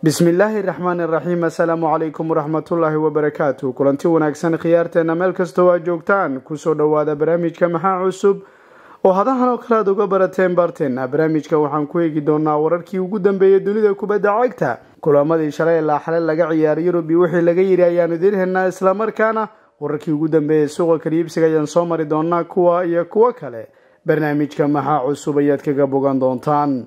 bismillaahi raxmaan iraxiim assalaamu calaykum waraxmatullaahi wabarakaatu kulanti wanaagsan khiyaarteena meel kastoo aad joogtaan kusoo dhowaada barnaamijka maxaa cusub oo hadahan oo kale aad uga barateen baarteena barnaamijka waxaan ku eegi doonaa wararkii ugu dambeeyay dunida kubadda cagta kulamadii shalay ilaa xale laga ciyaaray yurub iyo wixii laga yidhi ayaan idiin helnaa islamarkaana wararkii ugu dambeeyay suuqa kaliibsiga ayaan soo mari doonaa kuwa iyo kuwo kale barnaamijka maxaa cusub ayaad kaga bogan doontaan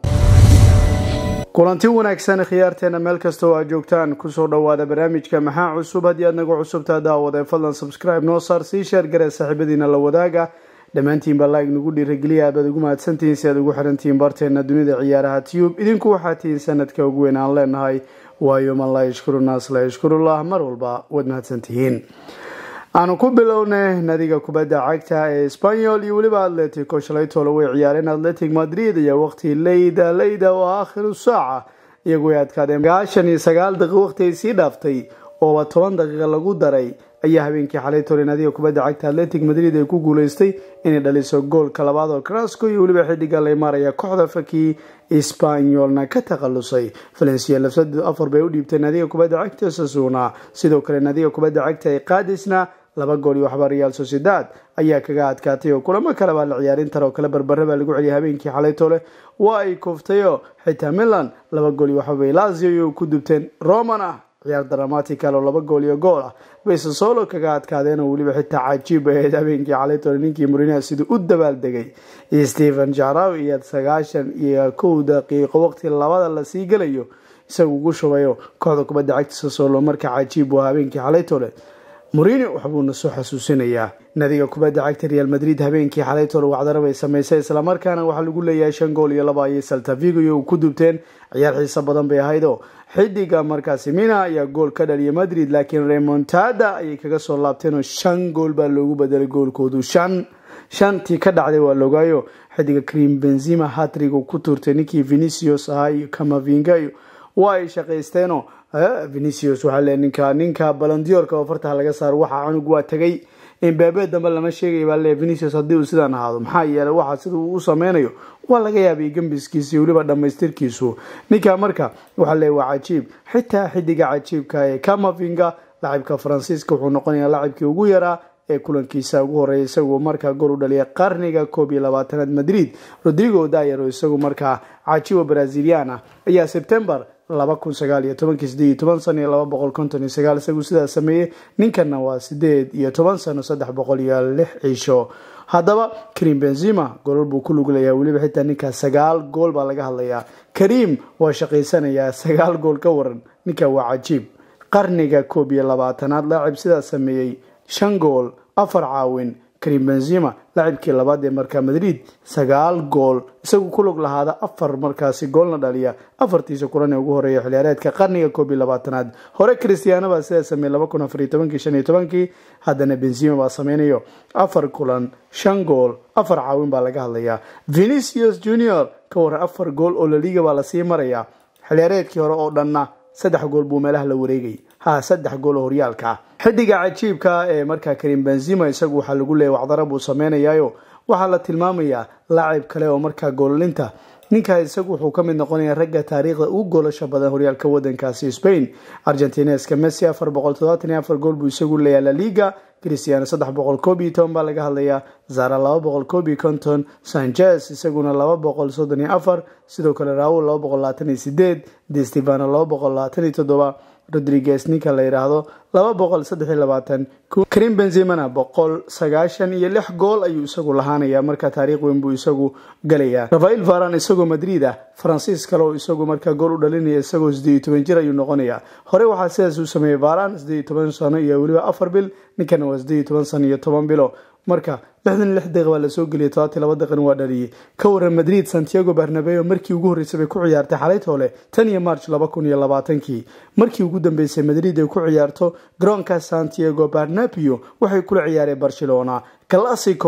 kulanti wanaagsan khiyaarteena meel kasta oo aad joogtaan kusoo dhowaada barnaamijka maxaa cusub haddii aad nagu cusubtaa daawade fadlan subscribe noo saar sii sheergare saaxiibadiina la wadaaga dhammaantiinba like nagu dhiirageliya aad baad ugu mahadsantihiin si aad ugu xirantihiin barteena dunida ciyaaraha tube idinku waxaa tihiin sanadka ugu weyn aan leenahay waayo man laa yashkuru naas laa yashkurullah mar walba waad mahadsantihiin aanu ku bilownay nadiga kubadda cagta ee spanyol iyo weliba atletico shalaytoola way ciyaareen atletic madrid iyo waqti leyda leyda oo aakhiru saaca iyagu ay adkaadeen gaashan iyo sagaal daqiiq waqti ay sii dhaaftay ooba toban daqiiqa lagu daray ayaa habeenkii xalaytoole nadiga kubadda cagta atletic madrid ay ku guuleystay inay dhaliso goolka labaad oo crasco iyo weliba xidiga leymaraya kooxda fakii spanyolna ka takhalusay valencia lafsadeedu afar bay u dhiibtay nadiga kubadda cagta sasuna sidoo kale nadiga kubadda cagta ee qaadisna laba gool iyo waxba real sociedad ayaa kaga adkaatay oo kulamo kale baa la ciyaarin tara oo kale barbare baa lagu celiyay habeenkii xalaytoole waa ay kooftayoo xitaa milan laba gool iyo waxbabay lazio iyo ku dubteen roman ah ciyaar dramatical oo laba gool iyo gool ah bay sasolo kaga adkaadeen oo weliba xitaa cajiib ahayd habeenkii xalaytoole ninkii murinaha siduu u dabaaldegay stephen jaraw iyo sagaashan iyo kow daqiiqo waqti labada lasii gelayo isagu ugu shubayo kooxda kubadda cagta sasolo marka cajiib waa habeenkii xalaytoole mourinho waxbuuna soo xasuusinayaa nadiga kubadda cagta real madrid habeenkii xalaytoole wacdaro bay samaysay islamarkaana waxaa lagu leeyahay shan gool iyo laba ayay saltavigo iyo ku dubteen ciyaar xiiso badan bay ahaydoo xidiga markaasi mina ayaa gool ka dhaliyay madrid laakiin remontada ayay kaga soo laabteenoo shan gool baa loogu bedelay goolkoodu shan shantii ka dhacday waa logaayo xidiga cream benzima hatrigu ku tuurtay ninkii venicius ahaa iyo kamavinga iyo waa ay shaqaysteenoo venicius waxaa le ninka ninka balandiyorka oo fartaha laga saaro waxa cunug waa tegay imbabe dambe lama sheegaya baa le venicius haddii uu sidaan ahaado maxaa yeelay waxa sida uu u sameynayo waa laga yaabay gembiskiisa iyo weliba dhammaystirkiisu ninka marka waxaa le waa cajiib xitaa xidiga cajiibka ee kamavinga lacibka faransiiska wuxuu noqonayaa lacibkii ugu yaraa ee kulankiisa ugu horeeya isaguo markaa gool u dhaliya qarniga koob iyo labaatanaad madrid rodrigo dayero isagu markaa cajiibo brazilian ah ayaa sebtembar laba kun sagaal iyo tobankii sideed iyo toban sano iyo laba boqol konton iyo sagaal isagu sidaa sameeyey ninkanna waa sideed iyo toban sano saddex boqol iyo lix ciisho haddaba karim benzima goolal buu ku lug leeyahay weliba xitaa ninkaa sagaal gool baa laga hadlayaa karim waa shaqaysanayaa sagaal gool ka waran ninka waa cajiib qarniga koob iyo labaatanaad laacib sidaa sameeyey shan gool afar caawin karim benzima laacibkii labaad ee markaa madrid sagaal gool isagu ku lug lahaada afar markaasi goolna dhaliya afartiisa kulan ee ugu horeeya xiliyaareedka qarniga koob iyo labaatanaad hore christiano baa sidaa sameeyey laba kun afar iyo tobankii shan iyo tobankii haddana benzima baa sameynayo afar kulan shan gool afar caawin baa laga hadlayaa venicius junior ka waran afar gool oo laliga baa lasii marayaa xiliyaareedkii hore oo dhanna saddex gool buu meelaha la wareegay ha saddex gool oo horyaalka ah xidiga cajiibka ee markaa karim benzima isagu waxaa lagu leeyay wacdara buu sameynayaayo waxaa la tilmaamayaa laacib kale oo markaa goolalinta ninkaa isagu wuxuu ka mid noqonayaa ragga taariikhda ugu goolasha badan horyaalka wadankaasi spain argentineska messi afar boqol todobaatan iyo afar gool buu isagu leeyahay la liga christiano saddex boqol koob iyo toban baa laga hadlayaa zara laba boqol koob iyo konton sanchez isaguna laba boqol soddon iyo afar sidoo kale raul laba boqol labaatan iyo sideed de stevano laba boqol labaatan iyo toddoba rodriguez ninka la yidhaahdo laba boqol saddex iyo labaatan karim benzimana boqol sagaashan iyo lix gool ayuu isagu lahaanayaa marka taariikh weyn buu isagu galayaa rafael varan isagoo madrid ah faransiis kale oo isagu markaa gool u dhalinaya isagoo sideed iyo toban jir ayuu noqonayaa hore waxaa sidaas uu sameeyey varan sideed iyo toban sano iyo weliba afar bil ninkana waa sideed iyo toban sano iyo toban bilo marka lixdan lix daqiiq baa lasoo geliyay todobatii laba daqiiqna waa dhaliyey ka waran madrid santiago barnabeo markii ugu horreysay bay ku ciyaartay xalaytoole tan iyo march laba kun iyo labaatankii markii ugu dambeysay madrid ay ku ciyaarto garoonka santiago barnabeo waxay kula ciyaareen barcelona classico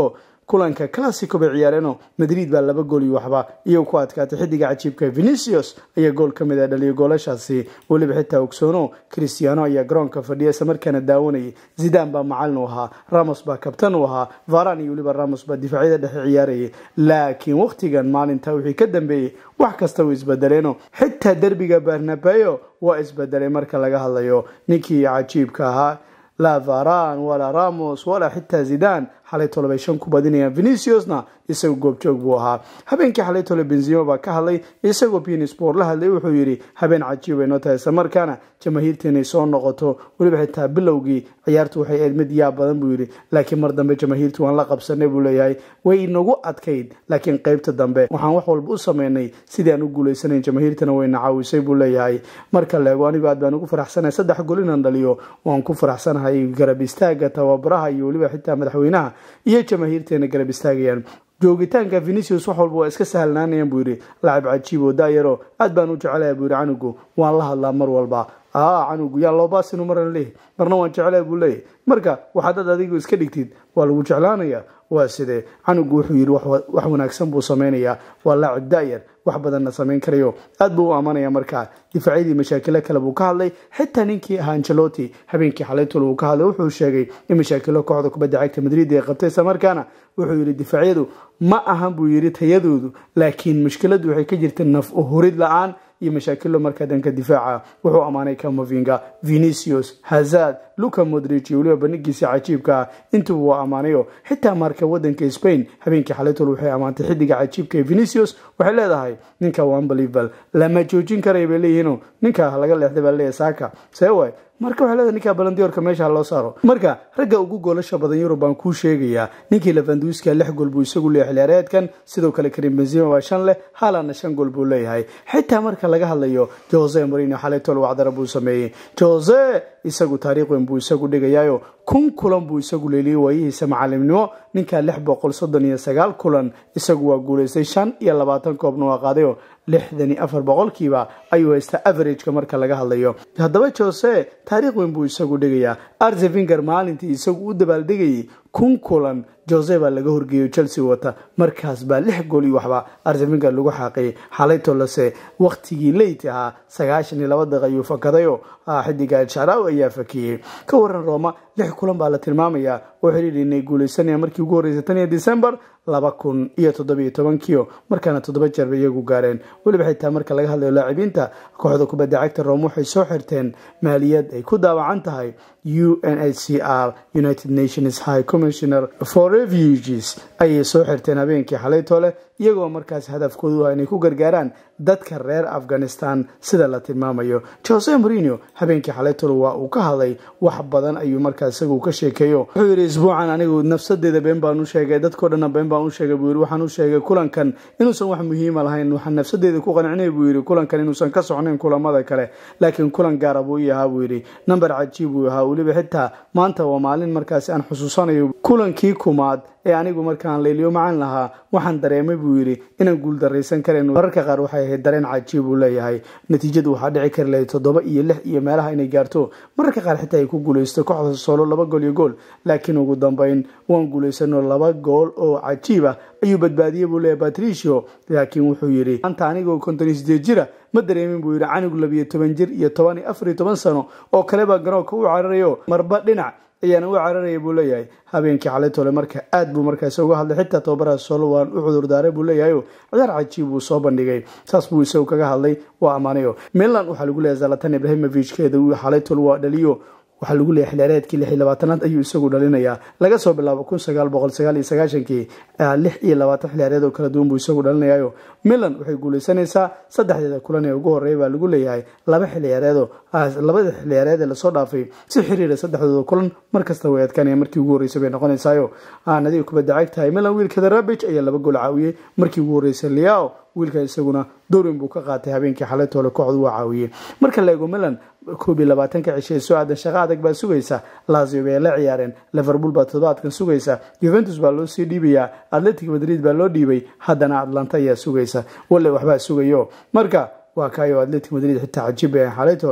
kulanka classico bay ciyaareenoo madrid baa laba gool iyo waxba iyo ku adkaatay xidiga cajiibka venicius ayaa gool ka mid a dhaliyay goolashaasi weliba xitaa ogsoono cristiano ayaa garoonka fadhiya isla markaana daawanayay zidan baa macalin u ahaa ramos baa kabtan u ahaa varan iyo weliba ramos baa difaacyada dhexe ciyaarayay laakiin wakhtigan maalinta wixii ka dambeeyey wax kasta way isbedeleeno xitaa derbiga barnabeo waa isbedelay marka laga hadlayo ninkii cajiibka ahaa laa varan walaa ramos walaa xitaa zidan xalay tole bay shan ku badinayaan veniciusna isagu goobjoog buu ahaa habeenkii xalay tole benzimo baa ka hadlay isagoo pinisport la hadlay wuxuu yidhi habeen cajiib ay noo tahay isla markaana jamaahiirta inay soo noqoto weliba xitaa bilowgii ciyaartu waxay ahayd mid yaab badan buu yidhi laakiin mar dambe jamaahiirtu waan la qabsanay buu leeyahay way inagu adkayd laakiin qeybta dambe waxaan wax walba u sameynay sidii aan u guulaysanayn jamaahiirtana wayna caawisay buu leeyahay marka leego anigu aad baan ugu faraxsanahay saddex gol inaan dhaliyo waan ku faraxsanahay garab istaaga tababaraha iyo weliba xitaa madaxweynaha iyo jamaahiirteena garab istaagayaan joogitaanka venicius wax walba waa iska sahlanaanayaan buu yidhi lacab cajiib oo daayaro aad baan u jecelahay buu yidhi canugu waan la hadlaa mar walba aa canugu yaa loobaasinu maran leeyahy marna waan jecelahay buu leeyahy marka waxaadad adigu iska dhigtid waa lagu jeclaanaya waa sidee canugu wuxuu yidhi wax wanaagsan buu sameynayaa waa laacib daayar wax badanna samayn karayo aad buu u ammaanaya markaa difaacyadii mashaakilo kale buu ka hadlay xitaa ninkii ahaa angeloti habeenkii xalaytul uu ka hadlay wuxuu sheegay in mashaakilo kooxda kubadda cagta madrid ay qabtay isla markaana wuxuu yidhi difaacyadu ma ahan buu yidhi tayadoodu laakiin mushkiladu waxay ka jirta naf uhurid la-aan iyo mashaakilo markaa dhanka difaaca wuxuu ammaanay camovinga venicius hazard luca modrich iyo weliba bandhigiisa cajiibka ah intuba waa ammaanayo xitaa marka wadanka spain habeenkii xalaytol waxay ammaantay xidiga cajiibka ee venicius waxay leedahay ninka waa unbelievable lama joojin karaya bay leeyihiino ninka laga leexday baa leeyahay saaka see waay marka waxay leedahay ninka balandiyorka meesha loo saaro marka ragga ugu goolasha badan yurub baan kuu sheegayaa ninkii levanduska lix gool buu isagu leeyahay xilciyaareedkan sidoo kale karim benzima waa shan leh haalanna shan gool buu leeyahay xitaa marka laga hadlayo jose marino xalaytol wacdara buu sameeyey jose isagu taariikh weyn buu isagu dhigayaayo kun kulan buu isagu leeliyey waayihiisa macalimnimo ninka lix boqol soddon iyo sagaal kulan isagu waa guulaystay shan iyo labaatan koobna waa qaadayo lixdan iyo afar boqolkiiba ayuu haystaa averageka marka laga hadlayo haddaba jose taariikh weyn buu isagu dhigayaa arzevinger maalintii isagu u dabaaldegayay kun kulan jose baa laga horgeeyo chelsea wata markaas baa lix gool iyo waxba arzevinger lagu xaaqiyay xalayto lase wakhtigii leyt ahaa sagaashan iyo laba daqiiq ayuu fakadayo xidiga alsharaw ayaa fakiyey ka waran roma lix kulan baa la tilmaamayaa oo xiriir inay guuleysanayaan markii ugu horreysay tan iyo december laba kun iyo toddobiyo tobankiio markaana toddoba jeer bay iyagu gaareen weliba xitaa marka laga hadlayo laacibiinta kooxda kubadda cagta rome waxay soo xirteen maaliyad ay ku daawacan tahay u n h c r united nations high commissioner for refuges ayay soo xirteen habeenkii xalaytole iyagoo markaas hadafkoodu ah inay ku gargaaraan dadka reer afghanistan sida la tilmaamayo jose marino habeenkii xalaytole waa uu ka hadlay wax badan ayuu markaas isagu ka sheekeeyo wuxuu yidhi isbuucan anigu nafsadeeda been baan u sheegay dadkao dhanna been baan u sheegay buu yidhi waxaan u sheegay kulankan inuusan wax muhiima lahayn waxaan nafsadeeda ku qancinay buu yidhi kulankan inuusan ka socnayn kulamada kale laakiin kulan gaara buu ii ahaa buu yidhi number cajiib buu ahaa weliba xitaa maanta waa maalin markaasi aan xusuusanayo kulankii kumaad ee anigu markaan leeliyo macaan lahaa waxaan dareemay buu yidhi inaan guuldaraysan karayn mararka qaar waxay ahayd dareen cajiib uu leeyahay natiijadu waxaa dhici kari lahayd toddoba iyo lix iyo meelaha inay gaarto mararka qaar xitaa ay ku guulaysto kooxda soolo laba gool iyo gool laakiin ugu dambeyn waan guulaysano laba gool oo cajiib ah ayuu badbaadiyey buu leeyahay patricio laakiin wuxuu yidhi maanta anigoo konton iyo sideed jira ma dareemin buu yidhi canug labiyo toban jir iyo toban iyo afar iyo toban sano oo kaleba garoonka u cararayo marba dhinac ayaana u cararaya buu leeyahay habeenkii xalaytole marka aad buu markaas uga hadlay xitaa tababaraha solo waan u cudurdaaray buu leeyahay ciyaar cajiib buu soo bandhigay saas buu isagu kaga hadlay waa ammaanayo milan waxaa lagu leeyahay zalatan ibrahimovichkeeda uu xalaytole waa dhaliyo waxaa lagu leeyahay xilciyaareedkii lix iyo labaatanaad ayuu isagu dhalinayaa laga soo bilaabo kun sagaal boqol sagaal iyo sagaashankii lix iyo labaatan xilciyaareed oo kala duwan buu isagu dhalinayayo milan waxay guuleysanaysaa saddexdeeda kulan ee ugu horreeya baa lagu leeyahay laba xilciyaareedoo labada xilciyaareed ee lasoo dhaafay si xiriira saddexdooda kulan markasta way adkaanaya markii ugu horreysay bay noqonaysaayo nadiga kubadda cagtahay milan wiilkada rabij ayaa laba gool caawiyey markii ugu horreysay liao wiilka isaguna dowrin buu ka qaatay habeenkii xalaytoole kooxdu waa caawiyey marka la eego milan koob iyo labaatanka cishe soo aadan shaqo adag baa sugaysa lazio bay la ciyaareen liverpool baa toddobaadkan sugaysa juventus baa loo sii dhiibayaa atletic madrid baa loo dhiibay haddana atlanta ayaa sugaysa walle waxbaa sugayo marka waa kaayo atletic madrid xitaa cajiib bay xalaytoole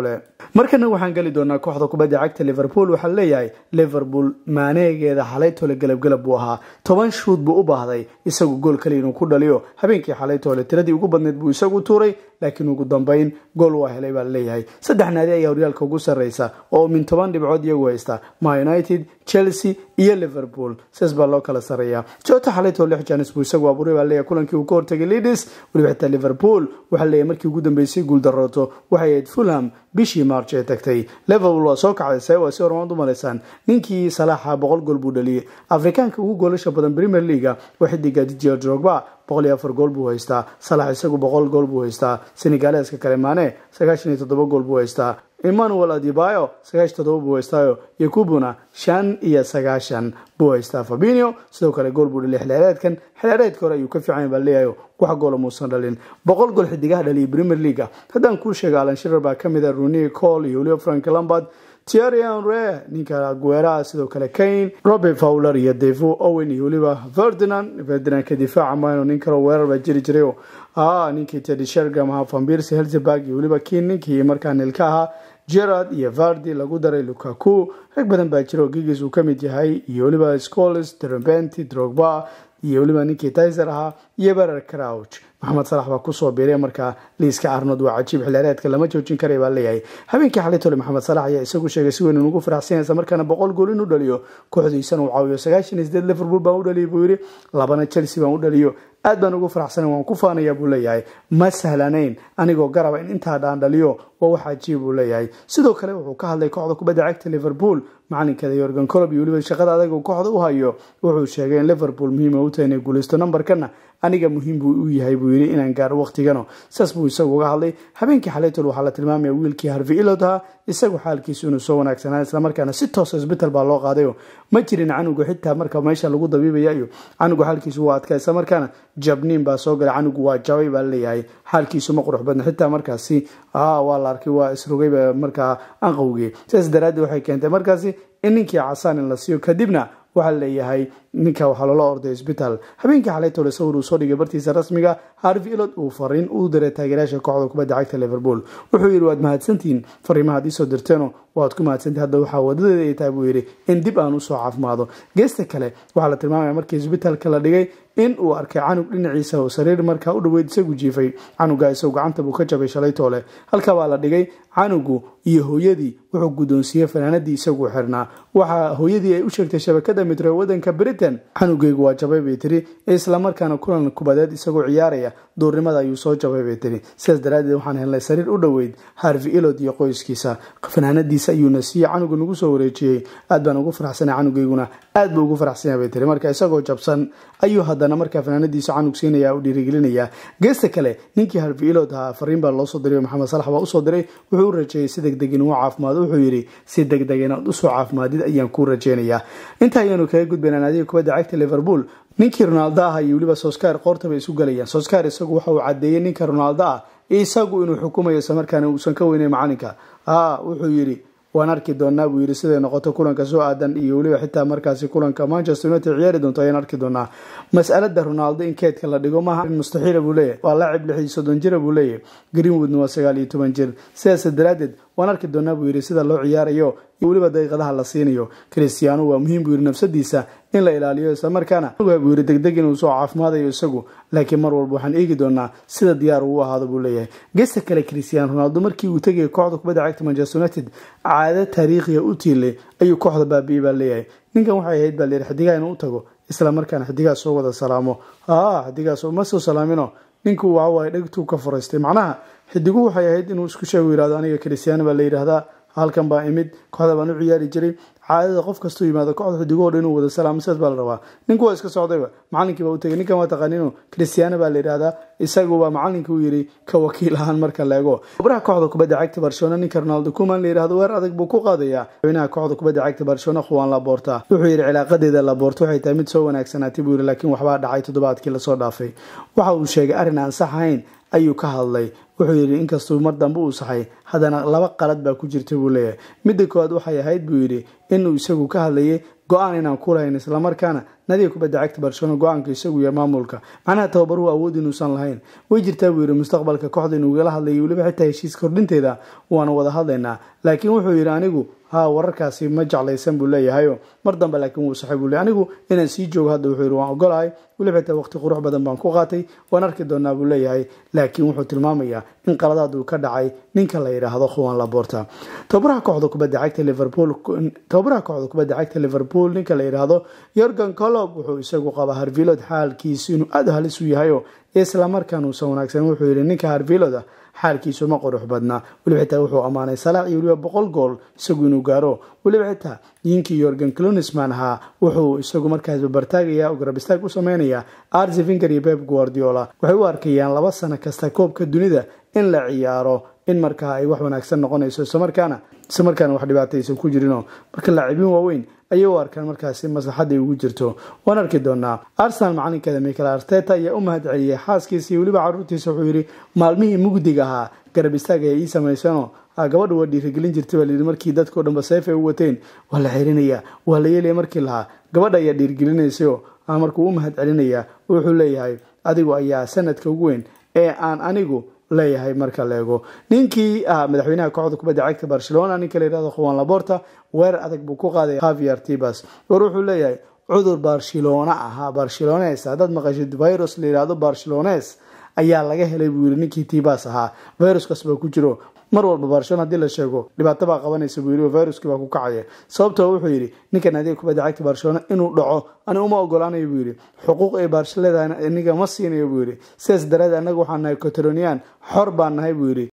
markana waxaan geli doonaa kooxda kubadda cagta liverpool waxaa leeyahay liverpool maaneegeeda xalaytoole galabgalab buu ahaa toban shuud buu u baahday isagu gool kaliya inuu ku dhaliyo habeenkii xalaytoole tiradii ugu badneyd buu isagu tuuray laakiin ugu dambeyn gool waa helay baa leeyahay saddex naadi ayaa horyaalka ugu sarreysa oo min toban dhibcood iyagu haysta ma united chelsea iyo liverpool sidaas baa loo kala sarreeyaa jota xalaytoo lix janis buu isagu abuuray baa leeyahay kulankii uu ka hortagay leaders weliba xitaa liverpool waxaa leeyahay markii ugu dambeysay guul darooto waxay ahayd fulham bishii march ee tagtay liverpool waa soo kacday waa si hormaad u malaysaan ninkii salaaxa boqol gool buu dhaliyey afrikaanka ugu goolasha badan premier leaga waa xidiga didier drogba boqol iyo afar gool buu haystaa salax isagu boqol gool buu haystaa senegaleska kale maane sagaashan iyo toddoba gool buu haystaa emmanuel adibayo sagaashan toddoba buu haystaayo yakubuna shan iyo sagaashan buu haystaa fabinio sidoo kale gool buu dhaliyay xilciyaareedkan xilciyaareedka hore ayuu ka fiican baa leeyahay wax goola muusan dhalin boqol gool xidigaha dhaliyay premier leaga haddaan kuu sheega alan shirer baa kamid a runi cole iyo weliba frank lambard thierry henry ninka gueraha sidoo kale kane robert fowler iyo devo owen iyo weliba ferdinand ferdinandka difaaca mayno nin kaloo weerar baa jiri jiray ninkii teddy shergam ahaa fambirsi helzeburg iyo weliba kin ninkii markaa nilka ahaa gerard iyo vardi lagu daray lukaku rag badan baa jira oo gigis uu kamid yahay iyo weliba scoles drobenti drogba iyo weliba ninkii tyser ahaa iyo berer crouch maxamed salax baa kusoo biiray markaa liiska arnold waa cajiib xilciyaareedka lama joojin karay baa leeyahay habeenkii xalitole maxamed salax ayaa isagu sheegay si weyn inugu faraxsanaysa markaana boqol gool inuu dhaliyo kooxdiisana uu caawiyo sagaashan iyo sideed liverpool baan u dhaliyay buu yidhi labana chelsea baan u dhaliyo aad baan ugu faraxsanay waan ku faanaya buu leeyahay ma sahlanayn anigoo garaba in intaa dhaan dhaliyo waa wax cajiib buu leeyahay sidoo kale wuxuu ka hadlay kooxda kubadda cagta liverpool macalinkeeda yorgan colob iyo weliba shaqada adag uu kooxda u hayo wuxuu sheegay in liverpool muhiima u tahay inay guulaysto nambarkana aniga muhiim buu u yahay buu yidhi inaan gaaro waqtigano saas buu isagu uga hadlay habeenkii xalaytol waxaa la tilmaamaya wiilkii harvey ilod ahaa isagu xaalkiisu inuu soo wanaagsanaa islamarkaana si toosa isbital baa loo qaadayo ma jirin canugu xitaa marka meesha lagu dabiibaya iyo canugu xaalkiisu waa adkaa islamarkaana jabniin baa soo galay canugu waa jabay baa leeyahay xaalkiisu ma qurux badna xitaa markaasi waa la arkay waa isrogayba markaa anqowgii sidaas daraaddeed waxay keentay markaasi in ninkii casaan in la siiyo kadibna waxaa leeyahay ninka waxaa loola orday isbitaal habeenkii xalaytole sawir uu soo dhigay bartiisa rasmiga harvey ilod uu fariin uu diray taageerayaasha kooxda kubadda cagta liverpool wuxuu yidhi waad mahadsantihiin fariimahaad iisoo dirteeno waad ku mahadsantihin hadda waxaa wadadeeda ay tahay buu yidhi in dib aan usoo caafimaado geesta kale waxaa la tilmaamaya markii isbitaalka la dhigay in uu arkay canug dhinaciisa oo sariir markaa u dhoweyd isagu jiifay canuga isagu gacanta buu ka jabay shalaytoole halka baa la dhigay canugu iyo hooyadii wuxuu guddoonsiiyey fanaanadii isagu xirnaa waxaa hooyadii ay u sheegtay shabakada mitro wadanka britain canugeygu waa jabay bay tiri islamarkaana kulan kubadeed isagoo ciyaaraya duurnimada ayuu soo jabay bay tiri sidaas daraaddeed waxaan helnay sariir u dhoweyd harvey ilod iyo qoyskiisa fanaanadiisa ayuuna siiyey canuga nagu soo wareejiyey aad baan ugu faraxsanay canugeyguna aad buu ugu faraxsanya bay tiri marka isagoo jabsan ayuu haddana markaa fanaanadiisa canug siinaya u dhiirigelinaya geesta kale ninkii harvey ilod ahaa fariin baa loosoo diray maxamed salax baa usoo diray wuxuu u rajeeyey si degdeg inuu caafimaado wuxuu yidhi si degdeg inaad usoo caafimaadid ayaan kuu rajeynayaa inta ayaanu kaga gudbaynaa naadiga kubadda cagta liverpool ninkii ronaldo ah iyo weliba soskar qoortaba isu galayaan soskar isagu waxa uu cadeeyey ninka ronaldo ah isagu inuu xukumayo islamarkaana uusan ka weyneyn macalinka wuxuu yidhi waan arki doonaa buu yidhi siday noqoto kulanka soo aadan iyo weliba xitaa markaasi kulanka manchester united ciyaari doonto ayaan arki doonaa mas'alada ronaldo in keedka la dhigo maaha mustaxiila buu leeyahy waa laacib lix iyo soddon jira buu leeyahy greenwoodna waa sagaal iyo toban jir sidaas daraaddeed waan arki doonaa buu yidhi sida loo ciyaarayo iyo weliba daqiiqadaha la siinayo cristiano waa muhiim buu yidhi nafsadiisa in la ilaaliyo islamarkaana buu yidhi degdeg inuu soo caafimaadayo isagu laakiin mar walba waxaan eegi doonaa sida diyaar uu ahaado buu leeyahay gesta kale cristiano ronaldo markii uu tegayay kooxda kubadda cagta manchester united caado taariikhiya u tiilay ayuu kooxda baabi'ey baa leeyahay ninkan waxay ahayd baa leeyahay xidigaha inuu u tago islamarkaana xidigaha soo wada salaamo xidigaas ma soo salaamino ninku waxawaaye dhegtuu ka furaystay macnaha xidiguhu waxay ahayd inuu isku sheegu yihahdo aniga cristiano baa la yidhaahdaa halkan baa imid kooxda baan u ciyaari jiray caadada qof kastuu yimaado kooxda xidigahoo dhan inuu wada salaamo sidaas baa la rabaa ninku waa iska socdayba macalinkii baa u tegay ninkan waa taqaaniino cristiano baa la yidhahdaa isaguba macalinka u yidhi ka wakiil ahaan marka la ego obraha kooxda kubadda cagta barcelona ninka ronaldo kuman la yidhahdo weer adag buu ku qaadayaa madaxweynaha kooxda kubadda cagta barcelona khuwaan laboorta wuxuu yidhi cilaaqadeeda laboorta waxay tahay mid soo wanaagsanaatay buu yidhi laakiin waxbaa dhacay toddobaadkii lasoo dhaafay waxa uu sheegay arrin aan sax ahayn ayuu ka hadlay wuxuu yidhi inkastuu mar dambe uu saxay haddana laba qalad baa ku jirta buu leeyahay midda koowaad waxay ahayd buu yidhi inuu isagu ka hadlayay go-aan inaan ku lahayn islamarkaana nadiga kubadda cagta barcelona go-aanka isagu iyo maamulka macnaha tababaruhu awood inuusan lahayn way jirtaa buu yidhi mustaqbalka kooxda inuu igala hadlayo weliba xitaa heshiis kordhinteeda waanu wada hadlaynaa laakiin wuxuu yidhi anigu ha wararkaasi ma jeclaysan buu leeyahayo mar dambe laakiin wuu saxay buu leey anigu inaan sii joogo hadda wuxuu yidhi waan ogolahay weliba xitaa waqti qurux badan baan ku qaatay waan arki doonaa buu leeyahay laakiin wuxuu tilmaamayaa in qaladaad uu ka dhacay ninka la yidhaahdo khuwan laborta tababaraha kooxda kubadda cagta liverpool tababaraha kooxda kubadda cagta liverpool ninka la yidhaahdo yorgan colob wuxuu isagu qabaa harvilod xaalkiisu inuu aada halis u yahayo islamarkaan uusan wanaagsan wuxuu yidhi ninka harviloda xaalkiisu ma qurux badna weliba xitaa wuxuu ammaanay salaax iyo weliba boqol gool isagu inuu gaaro weliba xitaa ninkii yorgan clunisman ahaa wuxuu isagu markaas babartaagaya oo garabistaag u sameynaya arsi finger iyo beb guardiola waxay u arkayaan laba sano kasta koobka dunida in la ciyaaro in markaa ay wax wanaagsan noqonayso islamarkaana islamarkaana wax dhibaataysan ku jirinoo marka laacibiin waaweyn ayay u arkaan markaasi maslaxadday ugu jirto waan arki doonaa arsenal macalinkeeda michael arteta ayaa u mahad celiyay xaaskiisa iyo weliba caruurtiisa wuxuu yidhi maalmihii mugdiga ahaa garab istaag ay ii samaysanoo gabadha waa dhiirigelin jirtay baa layidhi markii dadkao dhanba seef ay u wateen waa la xirinaya waa la yeelaya markii lahaa gabadha ayaa dhiirigelinaysayo markuu u mahad celinaya wuxuu leeyahay adigu ayaa sanadka ugu weyn ee aan anigu leeyahay marka la eego ninkii ah madaxweynaha kooxda kubadda cagta barcelona ninka la yihahdo khuwan laborta weerar adag buu ku qaaday javier tibas war wuxuu leeyahay cudur barcelona ahaa barcelones haddaad maqashid virus la yihahdo barcelones ayaa laga helay buu yidhi ninkii tibas ahaa viruskaas baa ku jiro mar walba barcelona haddii la sheego dhibaato baa qabanaysa buu yidhi viruskii baa ku kacaya sababtoo wuxuu yidhi ninkan adiga kubadda cagta barcelona inuu dhaco ani uma ogolaanayo buu yidhi xuquuq ay barcelona aniga ma siinayo buu yidhi sidaas daraadeed annaga waxaan nahay cotronian xor baan nahay buu yidhi